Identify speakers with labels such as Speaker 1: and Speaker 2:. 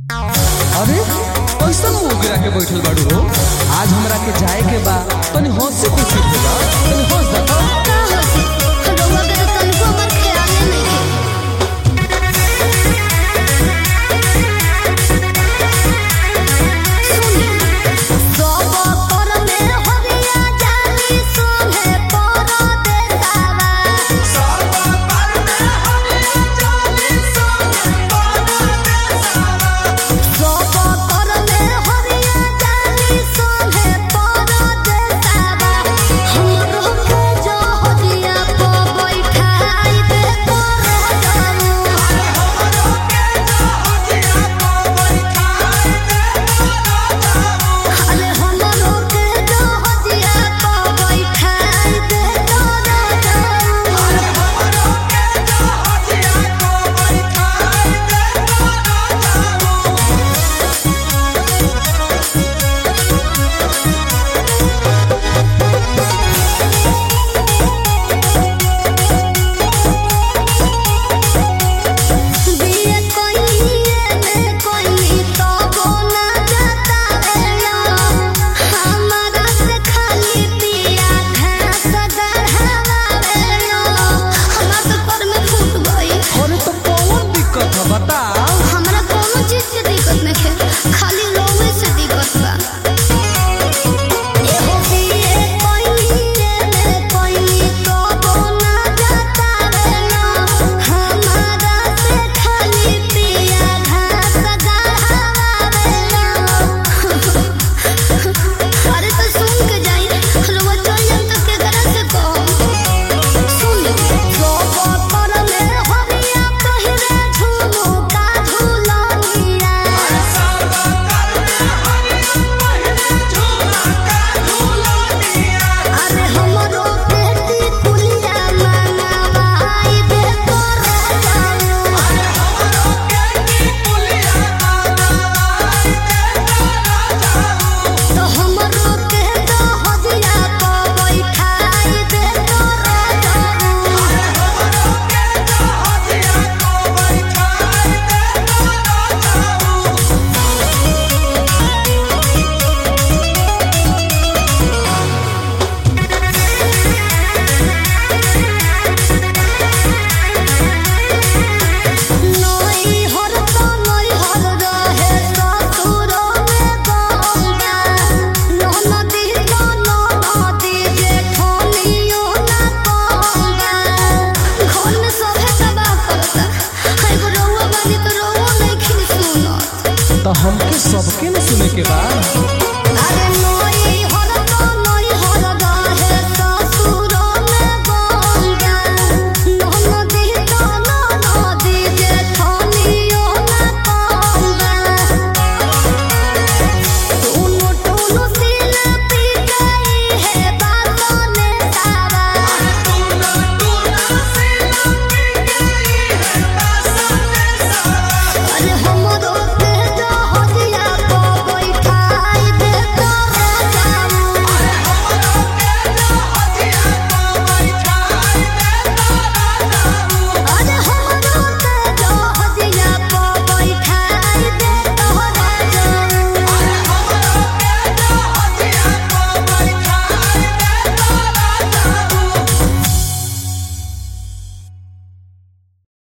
Speaker 1: अरे कैसन मुंह गिरा के बैठल बाड़ू हो आज हमरा के जाए के बा तनी हंसी खुशी हो जा तनी हंस जा
Speaker 2: का हंसी रउआ के तो तनिको हमर ख्याले नइखे सुनी सब पर में हरिया जानी सोहे पर देसावा सब पर में हरिया जानी सोहे पर देसावा हमरो के जो हरिया प बैठाई दे तोरो जाऊ अरे हमरो के जो हदिया प बैठाई दे तोरा जाऊ बिये कोइए में कोई तो बोना जाता है हमारा से खाली पिया घास गढ़ावा रे हमरा तो पर में फूट गई
Speaker 1: अरे तो कौन दिक्कत है बता
Speaker 2: हमरा कोनो चीज के दिक्कत नहीं है खाली रोवे से दिक्कत बा एहो बिये कोइए में कोई तो बोना जाता रे हमारा से खाली पिया घास गढ़ावा रे अरे तो सुन के जाई रोवा चल जाम तो के करा से कहो सुन सब पर में हरिया पहिरे झुमका झुलनिया अरे हमरो बेटी कुलिया मनावाई दे तोरा जाऊ तो हमरो के तो हदिया प बैठाई दे तोरा जाऊ नई हर तो नई हर रहे ससुरो में गंगा ननदी तो ननदी जेठनियो ना गंगा घर में सभे तबाह करता एगो रउआ बानी तो रउआ नहीं खिन सुनत
Speaker 1: तो हमके सबके न सुने के बा